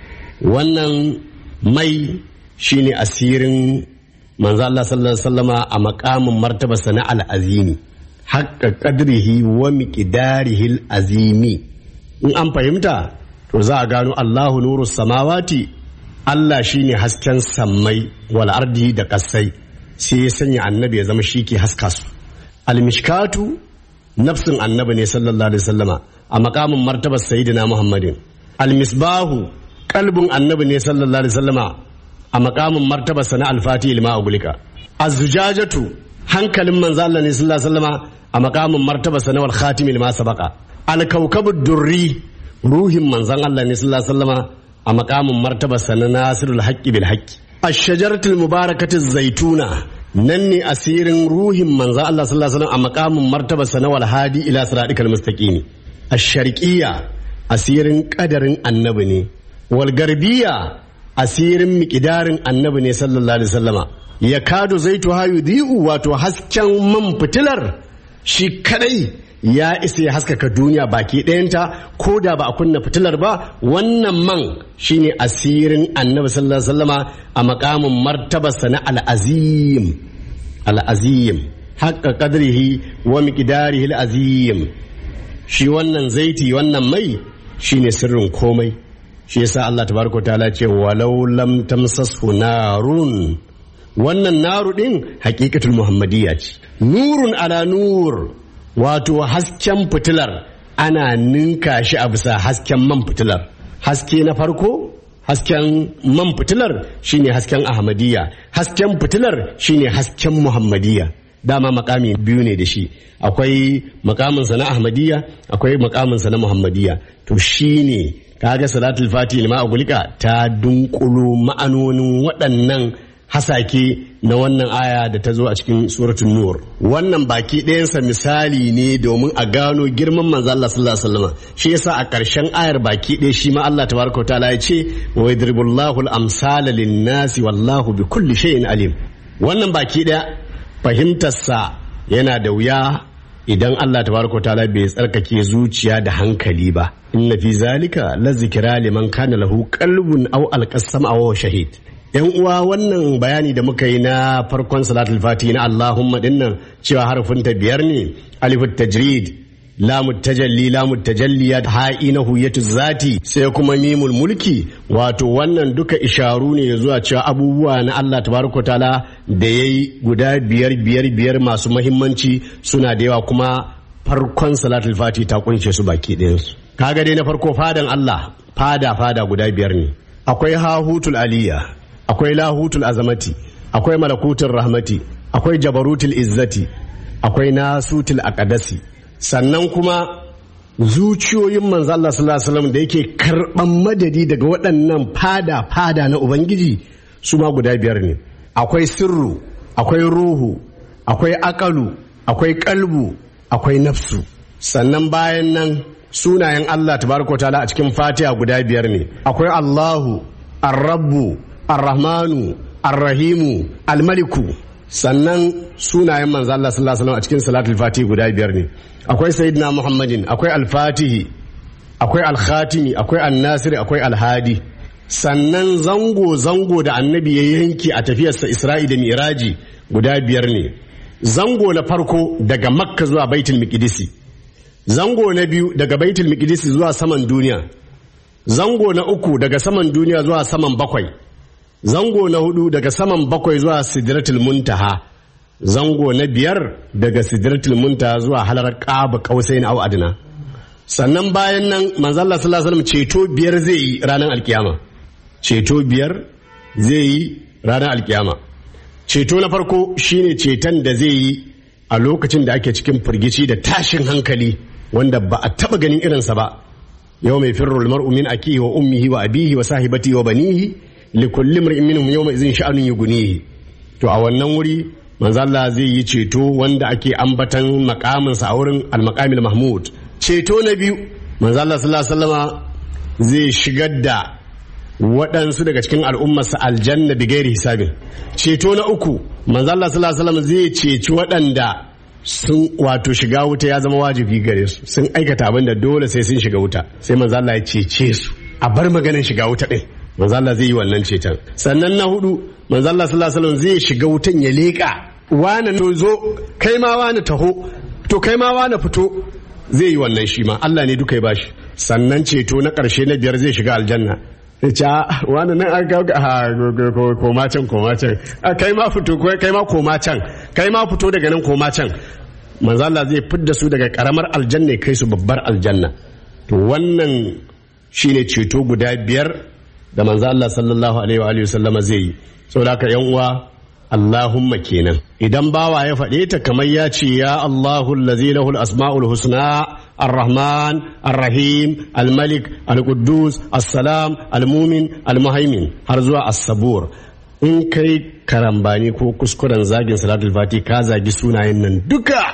wannan mai shine asirin manzo Allah sallallahu alaihi wasallama a makamin martabarsa na al'azimi haqqa qadrihi wa miqdarihi al'azimi in an fahimta to za a gano Allahu nuru samawati Allah shine hasken sammai wal ardi da kasai sai ya sanya annabi ya zama shi ke haska su al-mishkatu nafsin annabi ne sallallahu alaihi wasallama a makamin martabar sayyidina Muhammadin al-misbahu kalbin annabi ne sallallahu alaihi wasallama a makamin martabar sana al-fati ilma ugulika az-zujajatu hankalin manzo Allah ne sallallahu alaihi wasallama a makamin martabar sana wal khatim ilma sabaqa al-kawkabud durri ruhin manzon Allah ne sallallahu alaihi wasallama a makamin martabar sana nasirul haqqi bil haqqi ash-shajaratul mubarakatu zaituna nan ne asirin ruhin manzon Allah sallallahu alaihi wasallam a makamin martabar sana wal hadi ila siratikal mustaqim ash-sharqiyya asirin kadarin annabi ne wal garbiya asirin miƙidarin annabi ne sallallahu alaihi wasallama ya kado zaitu hayu di'u wato hasken man fitilar shi kadai ya isa ya haskaka duniya baki ɗayanta ko da ba a kunna fitilar ba wannan man shine asirin annabi sallallahu alaihi wasallama a makamin martabarsa na al'azim al'azim haƙƙa qadrihi wa miqdarihi al'azim shi wannan zaiti wannan mai shine sirrin komai shi yasa Allah tabaraka ta'ala ce walau lam tamsashu narun wannan naru din haqiqatul muhammadiyya ce nurun ala nur wato hasken fitilar ana ninka shi a bisa hasken man fitilar haske na farko hasken man fitilar shine hasken ahmadiyya hasken fitilar shine hasken muhammadiyya dama makami biyu ne da shi akwai makaminsa na ahmadiyya akwai makaminsa na muhammadiyya to shine kaga salatul fati lima agulika ta dunkulo ma'anonin waɗannan hasake na wannan aya da ta zo a cikin suratul nur wannan baki ɗayansa misali ne domin a gano girman manzo Allah sallallahu alaihi wasallam shi yasa a ƙarshen ayar baki ɗaya shi ma Allah tabaraka wa ta'ala ya ce wa yadribullahu al-amsala lin-nasi wallahu bi kulli shay'in alim wannan baki ɗaya fahimtarsa yana da wuya idan Allah tabaraka wa ta'ala bai tsarkake zuciya da hankali ba inna fi zalika la zikra liman kana lahu qalbun aw alqasam aw shahid yan uwa wannan bayani da muka yi na farkon salatul fati na Allahumma dinnan cewa harfin ta biyar ne alifut tajrid lamu tajalli lamu tajalliyat ha'ina huyatu zati sai kuma mimul mulki wato wannan duka isharu ne zuwa cewa abubuwa na Allah tabaraka taala da yayi guda biyar biyar biyar masu mahimmanci suna da yawa kuma farkon salatul fati ta kunshe su baki ɗayansu kaga dai na farko fadan Allah fada fada guda biyar ne akwai hahutul aliyya akwai lahutul azamati akwai malakutul rahmati akwai jabarutul izzati akwai nasutul aqdasi sannan kuma zuciyoyin manzo Allah sallallahu alaihi wasallam da yake karban madadi daga waɗannan fada fada na ubangiji su ma guda biyar ne akwai sirru akwai ruhu akwai akalu akwai kalbu akwai nafsu sannan bayan nan sunayen Allah tabaraka ta'ala a cikin fatiha guda biyar ne akwai Allahu ar-rabbu ar-rahmanu ar-rahimu al-maliku sannan sunayen manzo Allah sallallahu alaihi wasallam a cikin salatul fatihi guda biyar ne akwai sayyidina muhammadin akwai al-fatihi akwai al-khatimi akwai an-nasiri akwai al-hadi sannan zango zango da annabi ya yanki a tafiyarsa isra'i da miraji guda biyar ne zango na farko daga makka zuwa baitul miqdisi zango na biyu daga baitul miqdisi zuwa saman duniya zango na uku daga saman duniya zuwa saman bakwai zango na hudu daga saman bakwai zuwa sidratul muntaha zango na biyar daga sidratul muntaha zuwa halar qaba qausain au adna sannan bayan nan manzo Allah sallallahu alaihi wasallam ceto biyar zai yi ranar alkiyama ceto biyar zai yi ranar alkiyama ceto na farko shine ceton da zai yi a lokacin da ake cikin firgici da tashin hankali wanda ba a taba ganin irinsa ba yau mai firrul mar'u min akihi wa ummihi wa abihi wa sahibati wa banihi li kulli mar'in minhum yawma idhin sha'anun yughnihi to a wannan wuri manzo Allah zai yi ceto wanda ake ambatan makamin sa a wurin al-maqamil mahmud ceto na biyu manzo Allah sallallahu alaihi wasallama zai shigar da waɗansu daga cikin al'ummarsa aljanna bi gairi hisabin ceto na uku manzo Allah sallallahu alaihi wasallam zai ceci waɗanda sun wato shiga wuta ya zama wajibi gare su sun aikata abin da dole sai sun shiga wuta sai manzo Allah ya cece su a bar maganin shiga wuta din manzo Allah zai yi wannan ceton sannan na hudu manzo Allah sallallahu alaihi wasallam zai shiga wutan ya leka wani to zo kai ma wani taho to kai ma wani fito zai yi wannan shi ma Allah ne duka ya bashi sannan ceto na ƙarshe na biyar zai shiga aljanna ya ce wani nan an kawo koma can koma can kai ma fito kai ma koma can kai ma fito daga nan koma can manzo Allah zai fidda su daga karamar aljanna kai su babbar aljanna to wannan shine ceto guda biyar da manzo Allah sallallahu alaihi wa alihi wasallama zai yi saboda haka yan uwa Allahumma kenan idan bawa ya faɗe ta kamar ya ce ya Allahu allazi lahu al-asma'ul husna ar-rahman ar-rahim al-malik al-quddus as-salam al-mumin al-muhaimin har zuwa as-sabur in kai karambani ko kuskuren zagin salatul fati ka zagi sunayen nan duka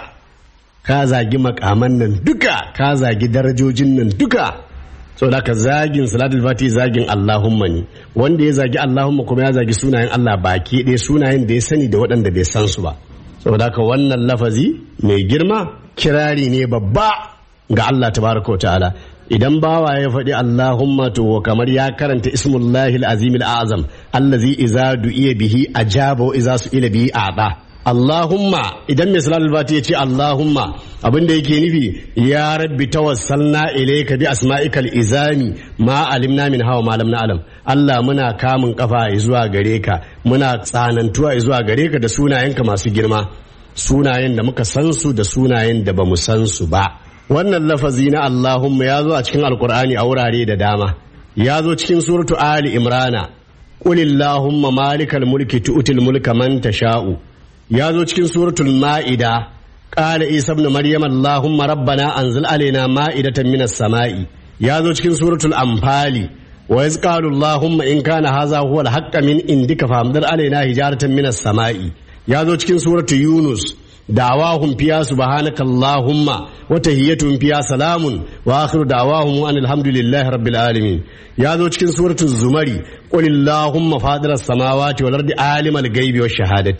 ka zagi makaman nan duka ka zagi darajojin nan duka saboda ka zagin salatul fati zagin Allahumma ne wanda ya zagi Allahumma kuma ya zagi sunayen Allah baki ɗaya sunayen da ya sani da waɗanda bai san su ba saboda ka wannan lafazi mai girma kirari ne babba ga Allah tabaraka ta'ala idan bawa ya faɗi Allahumma to kamar ya karanta ismullahi al-azim al-azam allazi iza du'iya bihi ajaba wa iza su'ila bihi a'ta Allahumma idan mai salatul fati ya ce Allahumma abinda yake nufi ya rabbi tawassalna ilayka bi asma'ikal izami ma alimna min hawa ma lam na'lam Allah muna kamun kafa zuwa gare ka muna tsanantuwa zuwa gare ka da sunayenka masu girma sunayen da muka san su da sunayen da bamu san su ba wannan lafazi na Allahumma ya zo a cikin alkur'ani a wurare da dama ya zo cikin suratu ali imrana qul illahumma malikal mulki tu'til mulka man tasha'u ya zo cikin suratul ma'ida qala isa ibn maryam allahumma rabbana anzil alaina ma'idatan minas sama'i ya zo cikin suratul anfali wa iz qalu allahumma in kana hadha huwa al min indika famdir alaina hijaratan minas sama'i ya zo cikin suratul yunus دعواهم فيها سبحانك اللهم وتهيتهم فيها سلام واخر دعواهم ان الحمد لله رب العالمين يا ذو cikin suratul zumari قل اللهم فاطر السماوات والارض عالم الغيب والشهاده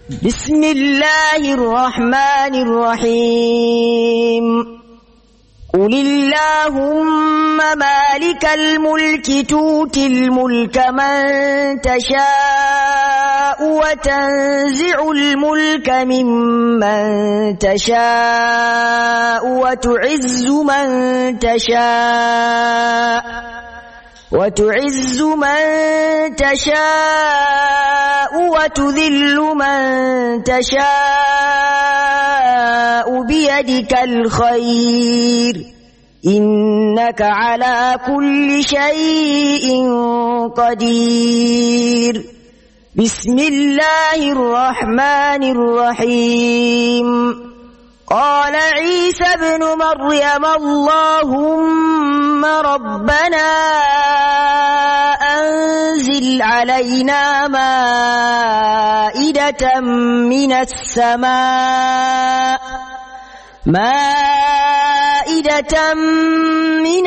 بسم الله الرحمن الرحيم قل اللهم مالك الملك تؤتي الملك من تشاء وتنزع الملك ممن تشاء وتعز من تشاء وتعز من تشاء وتذل من تشاء بيدك الخير إنك على كل شيء قدير بسم الله الرحمن الرحيم قال عيسى ابن مريم اللهم ربنا أنزل علينا مائدة من السماء مائدة من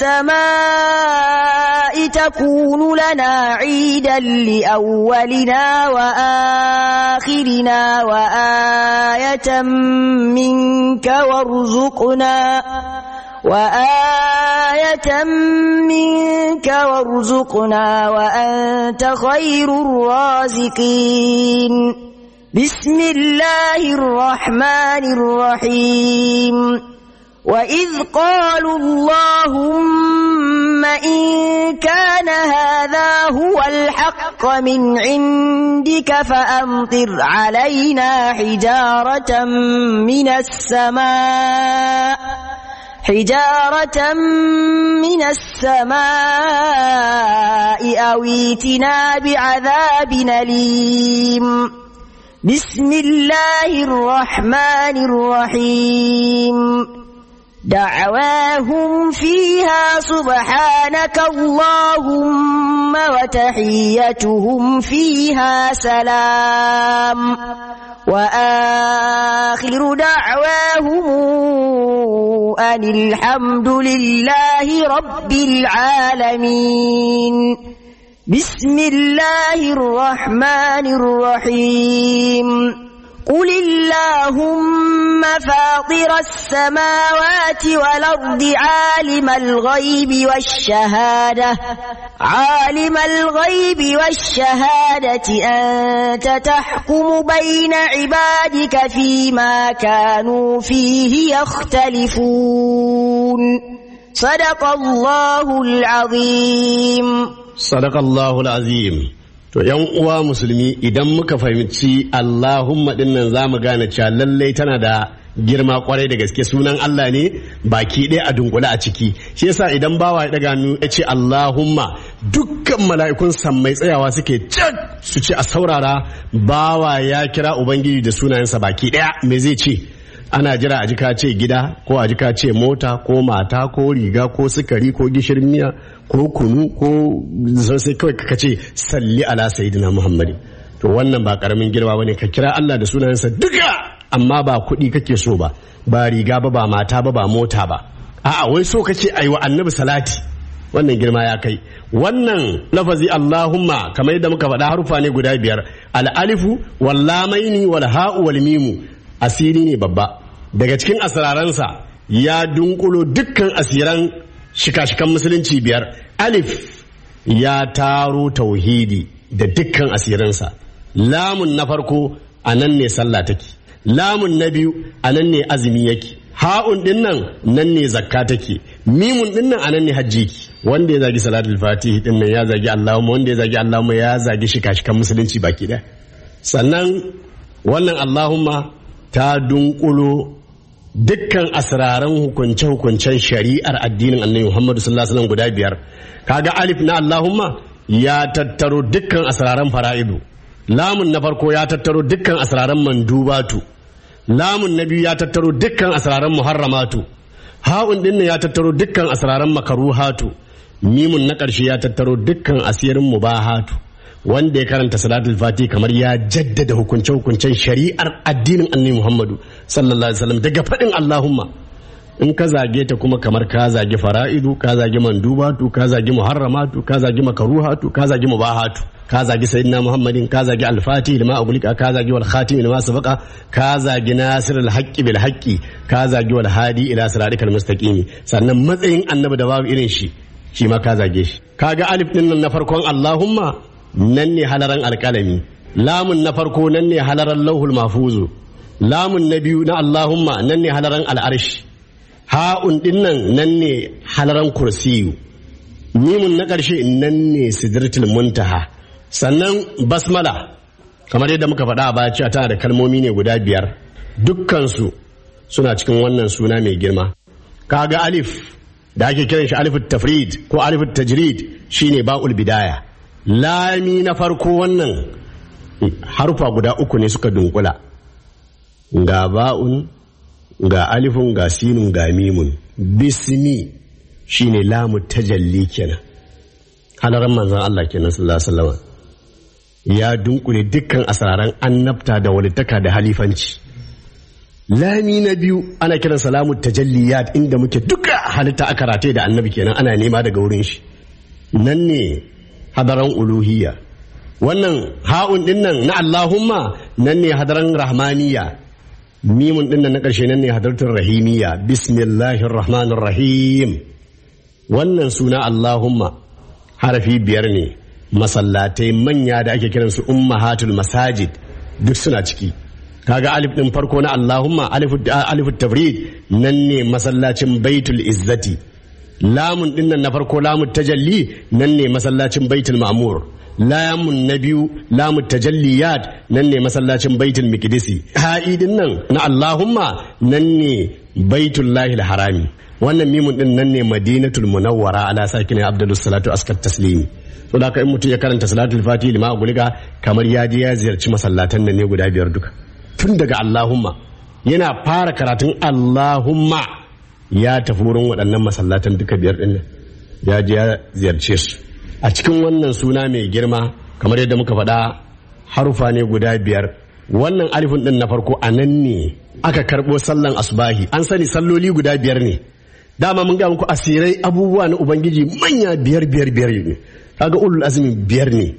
السماء تكون لنا عيدا لأولنا وآخرنا وآية منك وارزقنا وآية منك وارزقنا وأنت خير الرازقين بسم الله الرحمن الرحيم وإذ قالوا اللهم إن كان هذا هو الحق من عندك فأمطر علينا حجارة من السماء حجارة من السماء أو ائتنا بعذاب أليم بسم الله الرحمن الرحيم دعواهم فيها سبحانك اللهم وتحيتهم فيها سلام وآخر دعواهم أن الحمد لله رب العالمين بسم الله الرحمن الرحيم قل اللهم فاطر السماوات والأرض عالم الغيب والشهادة عالم الغيب والشهادة أنت تحكم بين عبادك فيما كانوا فيه يختلفون صدق الله العظيم صدق الله العظيم To ‘yan uwa musulmi idan muka fahimci Allahumma ɗin nan za mu gane cewa lallai tana da girma kwarai da gaske sunan Allah ne baki ɗaya a dunkule a ciki shi yasa idan bawa ya ɗaga nu ya ce Allahumma dukkan mala'ikun sammai tsayawa suke can su ce a saurara bawa ya kira Ubangiji da sunayensa baki ɗaya me zai ce ana jira a jika ce gida ko a jika ce mota ko mata ko riga ko sukari ko gishirin miya ko kunu ko sai kawai ka ce salli ala sayyidina muhammadi to wannan ba karamin girma bane ka kira Allah da sunansa duka amma ba kuɗi kake so ba ba riga ba ba mata ba ba mota ba a'a wai so kake ayi wa annabi salati wannan girma ya kai wannan lafazi Allahumma kamar yadda muka faɗa harufa ne guda biyar al-alifu wal lamaini wal ha'u wal mimu asiri ne babba daga cikin asiraransa ya dunkulo dukkan asiran shika-shikan musulunci biyar alif ya taro tauhidi da dukkan asiransa lamun na farko a nan ne sallah take lamun na biyu a nan ne azumi yake ha'un din nan nan ne zakka take mimun din nan a nan ne hajji ki wanda ya zagi salatul fatihi din nan ya zagi allahumma wanda ya zagi allahumma ya zagi shika-shikan musulunci baki ɗaya sannan wannan allahumma ta dunkulo dukkan asraran hukunce-hukuncen shari'ar addinin annabi Muhammadu sallallahu alaihi wasallam guda biyar kaga alif na Allahumma ya tattaro dukkan asraran fara'idu lamun na farko ya tattaro dukkan asraran mandubatu lamun na biyu ya tattaro dukkan asraran muharramatu ha'un din ya tattaro dukkan asraran makaruhatu mimun na ƙarshe ya tattaro dukkan asirin mubahatu wanda ya karanta salatul fati kamar ya jaddada hukunce hukuncen shari'ar addinin annabi Muhammadu sallallahu alaihi wasallam daga faɗin Allahumma in ka zage ta kuma kamar ka zage fara'idu ka zage mandubatu ka zage muharramatu ka zage makaruhatu ka zage mubahatu ka zage sayyidina Muhammadin ka zage al-fati lima agulika ka zage wal khatim lima sabaqa ka zage nasirul haqqi bil haqqi ka zage wal hadi ila siratikal mustaqim sannan matsayin annabi da babu irin shi shi ma ka zage shi kaga alif din nan na farkon Allahumma nan ne halaran alkalami lamun na farko nan ne halaran lauhul mafuzu lamun na biyu na Allahumma nan ne halaran al'arshi ha'un din nan nan ne halaran kursiyu mimun na ƙarshe nan ne sidratul muntaha sannan basmala kamar yadda muka faɗa a baya cewa tana da kalmomi ne guda biyar dukkansu suna cikin wannan suna mai girma kaga alif da ake kiran shi alifut tafrid ko alifut tajrid shine ba'ul bidaya lami na farko wannan harufa guda uku ne suka dunkula ga ba'un ga alifun ga sinun ga mimun bismi shine lamu tajalli kenan halaran manzon Allah kenan sallallahu alaihi wasallam ya dunkule dukkan asraran annabta da walittaka da halifanci lami na biyu ana kiran salamu tajalliyat inda muke duka halitta aka rataye da annabi kenan ana nema daga wurin shi nan ne hadaran uluhiyya wannan ha'un din nan na Allahumma nan ne hadaran rahmaniya mimun din nan na ƙarshe nan ne hadaratul rahimiyya bismillahir rahmanir rahim wannan suna Allahumma harafi biyar ne masallatai manya da ake kiransu ummahatul masajid duk suna ciki kaga alif din farko na Allahumma alif tafrid nan ne masallacin baitul izzati lamun din nan na farko lamun tajalli nan ne masallacin baitul ma'mur lamun na biyu lamun tajalliyat nan ne masallacin baitul miqdisi ha'idin nan na Allahumma nan ne baitul lahil harami wannan mimun din nan ne madinatul munawwara ala sakin abdulus salatu askat taslimi to da in mutum ya karanta salatul fatihi lima guliga kamar ya je ya ziyarci masallatan nan ne guda biyar duka tun daga Allahumma yana fara karatun Allahumma ya tafi wurin waɗannan masallatan duka biyar ɗin nan ya je ya ziyarce su a cikin wannan suna mai girma kamar yadda muka faɗa harufa ne guda biyar wannan alifin ɗin na farko a nan ne aka karɓo sallan asubahi an sani salloli guda biyar ne dama mun ga muku asirai abubuwa na ubangiji manya biyar biyar biyar ne kaga ulul azmi biyar ne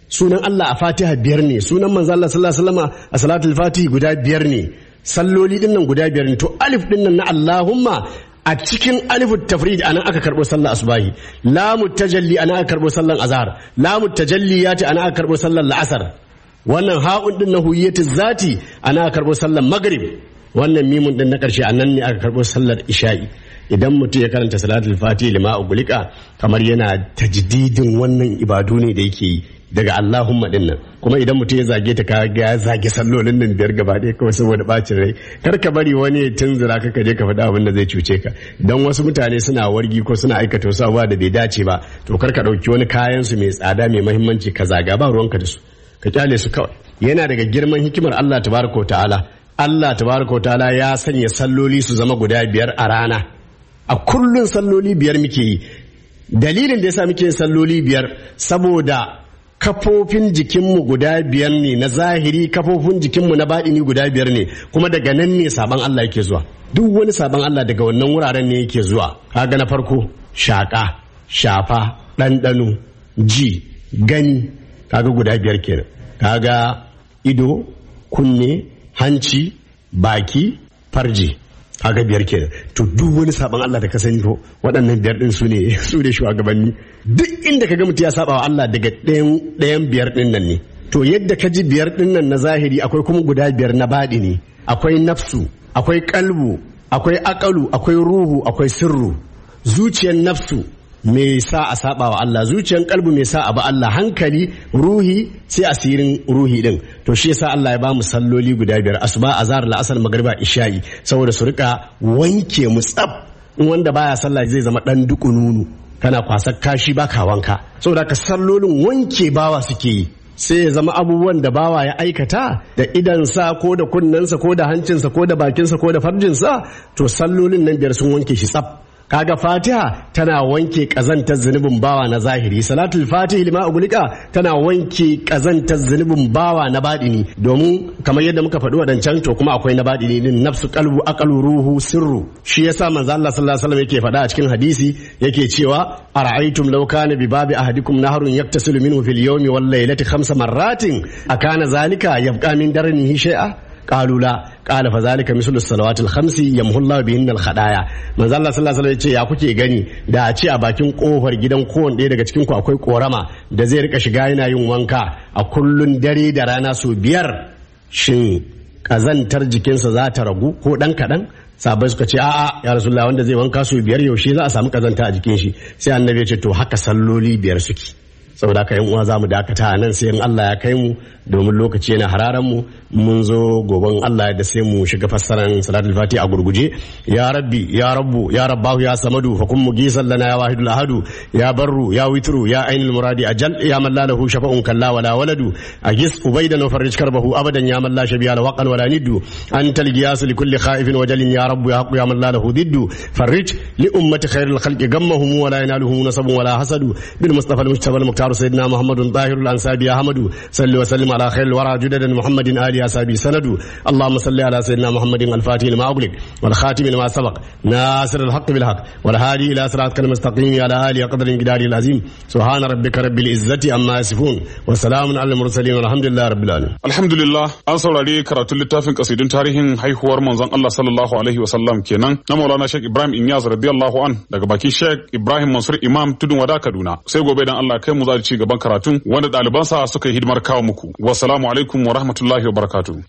sunan Allah a Fatiha biyar ne sunan manzo Allah sallallahu alaihi wasallam a salatul Fatihi guda biyar ne salloli din nan guda biyar ne to alif din nan na Allahumma a cikin alifu tafrid anan aka karbo sallar asubahi lamu tajalli anan aka karbo sallar azhar lamu tajalliyati anan aka karbo sallar la'asar wannan ha'un din na huyyatu zati ana aka karbo sallar maghrib wannan mimun din na karshe anan ne aka karbo sallar isha'i idan mutum ya karanta salatul fatihi lima ugulika kamar yana tajdidin wannan ibadu ne da yake yi daga Allahumma din nan kuma idan mutum ya zage ta kaga ya zage sallolin nan biyar gaba ɗaya kawai saboda bacin rai kar ka bari wani ya tunzura ka ka je ka faɗa abin da zai cuce ka dan wasu mutane suna wargi ko suna aikata wasu abubuwa da bai dace ba to kar ka ɗauki wani kayan su mai tsada mai muhimmanci ka zaga ba ruwanka da su ka kyale su kawai yana daga girman hikimar Allah tabaraka ta'ala Allah tabaraka ta'ala ya sanya salloli su zama guda biyar a rana a kullun salloli biyar muke yi dalilin da yasa muke yin salloli biyar saboda kafofin jikinmu guda biyar ne na zahiri kafofin jikinmu na baɗini guda biyar ne kuma daga nan ne sabon Allah yake zuwa duk wani sabon Allah daga wannan wuraren ne yake zuwa kaga na farko shaƙa shafa ɗanɗano ji gani kaga guda biyar kenan kaga ido kunne hanci baki farji kaga biyar kenan to duk wani sabon Allah da ka sani ko waɗannan biyar din su ne su ne shugabanni duk inda ka ga mutum ya saba wa Allah daga ɗayan ɗayan biyar din nan ne to yadda ka ji biyar din nan na zahiri akwai kuma guda biyar na baɗi ne akwai nafsu akwai kalbu akwai akalu akwai ruhu akwai sirru zuciyar nafsu me sa a saba wa Allah zuciyar kalbu me sa a ba Allah hankali ruhi sai asirin ruhi din to shi yasa Allah ya ba mu salloli guda biyar asuba azhar la'asar magriba isha'i saboda su rika wanke mu tsaf in wanda baya sallah zai zama dan duku nunu kana kwasar kashi baka wanka saboda ka sallolin wanke bawa suke yi sai ya zama abubuwan da bawa ya aikata da idansa ko da kunnensa ko da hancinsa ko da bakinsa ko da farjinsa to sallolin nan biyar sun wanke shi tsaf kaga fatiha tana wanke kazantar zunubin bawa na zahiri salatul fatihi lima ugulika tana wanke kazantar zunubin bawa na badini domin kamar yadda muka faɗi wadancan to kuma akwai na badini din nafsu qalbu aqalu ruhu sirru shi yasa manzo Allah sallallahu alaihi wasallam yake faɗa a cikin hadisi yake cewa ara'aytum law kana bi babi ahadikum nahrun yaktasilu minhu fil yawmi wal laylati khamsa marratin akana zalika yabqa min darnihi shay'a قالوا لا قال فذلك مثل الصلوات الخمس يمحو الله بهن الخطايا manzo Allah sallallahu alaihi wasallam ya kuke gani da a ce a bakin kofar gidan kowanne ɗaya daga cikin ku akwai korama da zai rika shiga yana yin wanka a kullun dare da rana sau biyar shin kazantar jikinsa za ta ragu ko dan kaɗan sabai suka ce a'a ya rasulullah wanda zai wanka sau biyar yaushe za a samu kazanta a jikin shi sai annabi ya ce to haka salloli biyar suke saboda haka yan uwa za mu dakata a nan sai in Allah ya kai mu domin lokaci yana hararan mu mun zo goben Allah da sai mu shiga fassaran salatul fati a gurguje ya rabbi ya rabbu ya rabbahu ya samadu hukum mugisan lana ya wahidul ahadu ya barru ya witru ya ainul muradi ajal ya man la lahu shafa'un kalla wala waladu agis ubaidan wa farij karbahu abadan ya man la shabiya la waqan wala niddu antal giyasu li kulli khaifin wa jalin ya rabbu ya haqqu ya man la lahu diddu farij li ummati khairil khalqi gammahum wa la yanaluhum nasabun wala hasadu bil mustafa al mujtaba al muqtar sayyidina muhammadun tahirul ansabi ya hamadu salli wa sallim على خير الورى جددا محمد آل أصحابه سند اللهم صل على سيدنا محمد الفاتح لما أغلق والخاتم لما سبق ناصر الحق بالحق والهادي إلى صراطك المستقيم على آله قدر انقداره العظيم سبحان ربك رب العزة عما يصفون وسلام على المرسلين والحمد لله رب العالمين Alhamdulillah an saurari karatun littafin kasidun tarihin haihuwar manzon Allah sallallahu alaihi wasallam kenan na Maulana Sheikh Ibrahim Inyas radiyallahu an daga bakin Sheikh Ibrahim Mansur Imam Tudun Wada Kaduna sai gobe dan Allah kai mu za ci gaban karatun wanda ɗalibansa suka yi hidimar kawo muku wassalamu alaikum wa rahmatullahi wa barakatuh